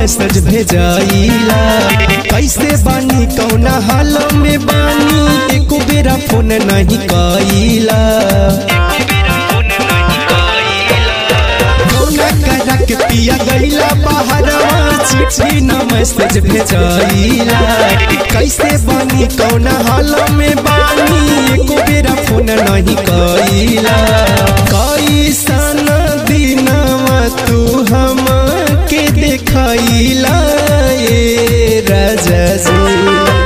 message भेजाइला कैसे बानी कौना हाल में बानी एको बेरा फोन नहीं कइला कौना करा के पिया गइला बाहरवा चिट्ठी न मैसेज भेजाइला कैसे बानी कौना हाल में बानी एको बेरा फोन नहीं कइला कैसन दिनवा तू हम के देखैला ए राजा जी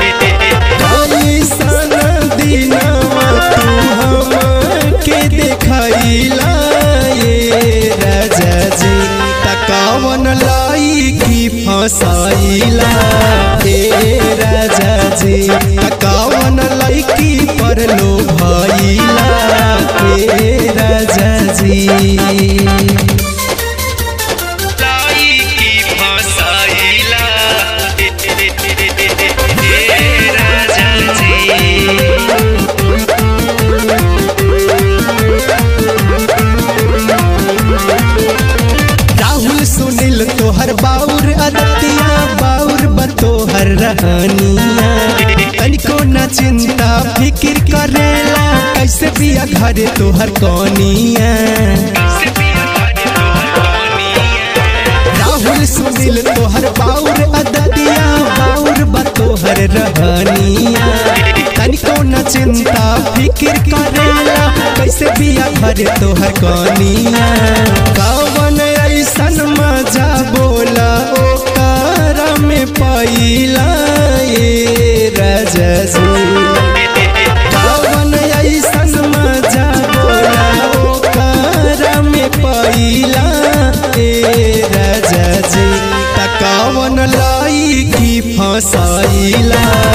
कैसन दिनवा तू हम के देखैला ए राजा जी तकावन लाई की फसाइला ए राजा जी तकावन लाई की पर लो भइला ए राजा जी लाई की फसाइला ए राजा जी राहुल सुनील तोहर बाउर अदतिया बाउर बतोहर रहनिया तनिको न चिंता फिकिर करेला कैसे बिया घरे तोहर कनिया राहुल सुनील तोहर बाउर अदतिया बाउर बतोहर रहनिया तनिको न चिंता फिकिर करेला कैसे बिया घरे तोहर कनिया कवन ऐसन मजा बोला ओकर में पैला ए राजा जी कवन ऐसन मजा बोला ओकर में पैला ए राजा जी तकावन लाई की फसाइला